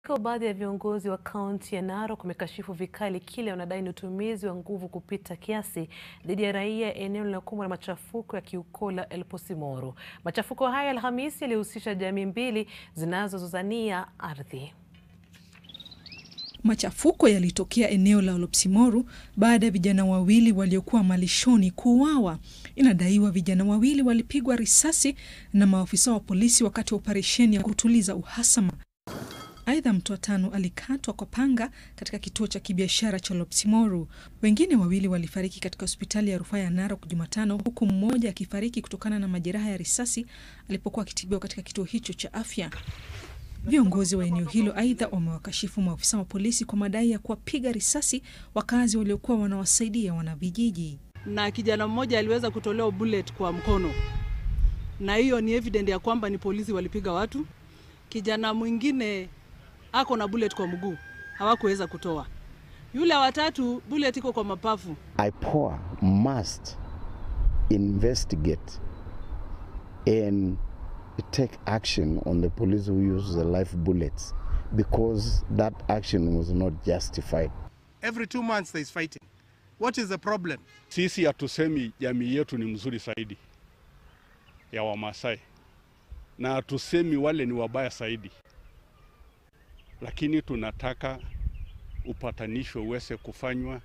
Kwa baadhi ya viongozi wa kaunti ya Narok wamekashifu vikali kile wanadai ni utumizi wa nguvu kupita kiasi dhidi ya raia eneo linalokumbwa na machafuko ya Kiukola Elposimoro. Machafuko haya Alhamisi yalihusisha jamii mbili zinazozozania ardhi. Machafuko yalitokea eneo la Olopsimoru baada ya vijana wawili waliokuwa malishoni kuuawa. Inadaiwa vijana wawili walipigwa risasi na maafisa wa polisi wakati wa operesheni ya kutuliza uhasama. Aidha, mtu wa tano alikatwa kwa panga katika kituo cha kibiashara cha Olopsimoru. Wengine wawili walifariki katika hospitali ya rufaa ya Narok Jumatano, huku mmoja akifariki kutokana na majeraha ya risasi alipokuwa akitibiwa katika kituo hicho cha afya. Viongozi wa eneo hilo aidha wamewakashifu maafisa wa polisi kwa madai ya kuwapiga risasi wakazi waliokuwa wanawasaidia wanavijiji. Na kijana mmoja aliweza kutolewa bullet kwa mkono, na hiyo ni evident ya kwamba ni polisi walipiga watu. Kijana mwingine ako na bullet kwa mguu, hawakuweza kutoa. Yule watatu bullet iko kwa mapafu. IPOA must investigate and take action on the police who use the live bullets because that action was not justified. Every two months there is fighting. What is the problem? Sisi hatusemi jamii yetu ni mzuri zaidi ya Wamasai na hatusemi wale ni wabaya zaidi, lakini tunataka upatanisho uweze kufanywa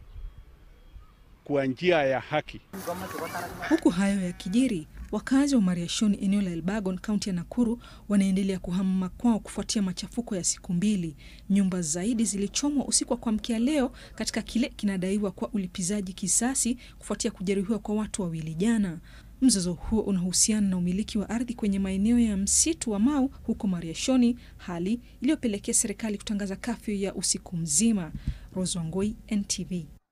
kwa njia ya haki. Huku hayo yakijiri, wakazi wa Mariashoni eneo la Elbagon kaunti ya Nakuru wanaendelea kuhama makwao kufuatia machafuko ya siku mbili. Nyumba zaidi zilichomwa usiku wa kuamkia leo katika kile kinadaiwa kwa ulipizaji kisasi kufuatia kujeruhiwa kwa watu wawili jana. Mzozo huo unahusiana na umiliki wa ardhi kwenye maeneo ya msitu wa Mau huko Mariashoni, hali iliyopelekea serikali kutangaza kafyu ya usiku mzima. Rose Wangoi, NTV.